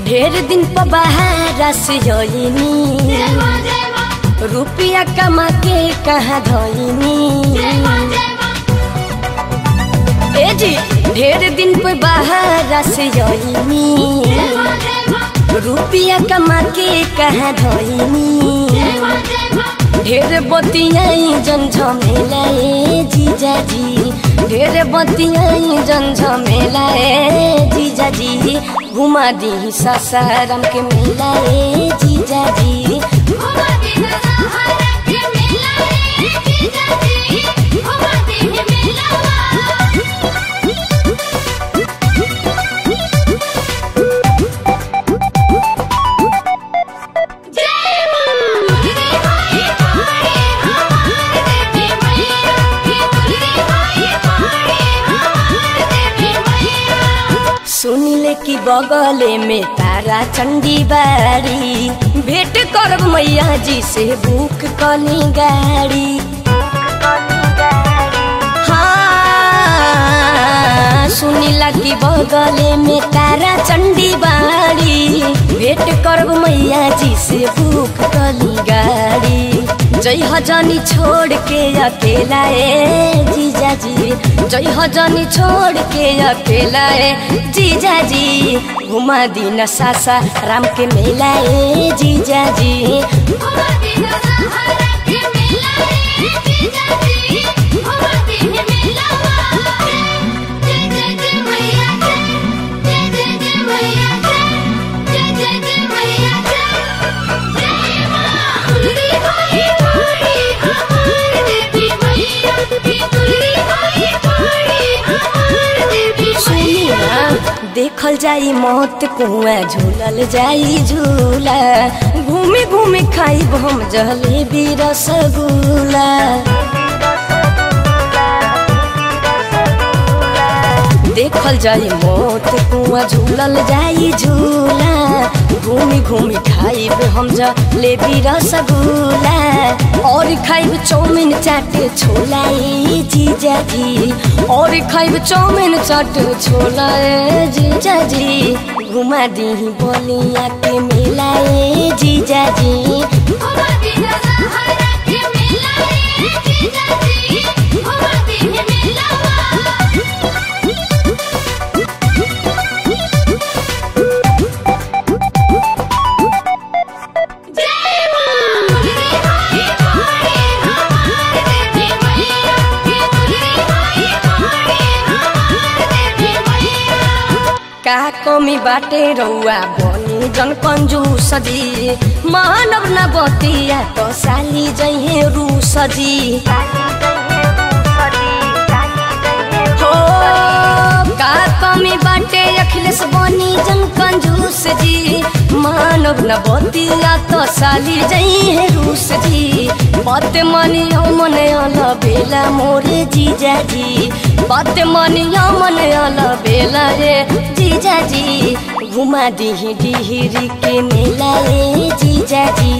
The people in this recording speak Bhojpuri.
ढेर दिन पर बाहर से होइनी रुपया कमा के कहाँ धोइनी ए जी ढेर दिन पर बाहर से होइनी रुपया कमा के कहाँ धोइनी ढेर बतियाई जन झमेलाए जीजाजी ढेर बतियाई जन झमेलाए जीजाजी घुमा दी सासाराम के मेलाए जीजाजी सुनिले कि बगले में तारा चंडी बारी भेंट करब मैया जी से बुक कली गाड़ी हाँ सुनिला कि बगले में तारा चंडी बारी भेंट करब मैया जी से बुक कली गाड़ी जय हजनी छोड़ के अकेला ए जीजाजी जय हजनी छोड़ के अकेला ए जीजाजी घुमा दी न सासा राम के मेला ए जीजाजी सुनिया देखल जाई मौत कुआ झूलल जाई झूला घूमे घूमे खाइब हम जलेबी रसगुल्ला देखल जाई मौत कुआ झूलल जाई झूला घूमी घूमी खाइब हम जलेबी रसगुल्ला और खाइब चाउमिन चाट छोला ए जीजाजी और खाइब चाउमिन चाट छोला ए जीजाजी घुमा दी बोलिया के मेला ए जीजाजी का कमी बाटे रौआ बनी जन कंजू सदी मानव न बतिया तो साली जहे रू सदी हो का कमी बाटे अखिलेश बनी जन कंजूस जी मानव न बतिया तो साली जहे रूस जी बात मानियो मन अल बेला मोरे जीजाजी बात मानियो मन अल बेला रे जीजाजी घुमा दी डिहरी के मेला रे जीजाजी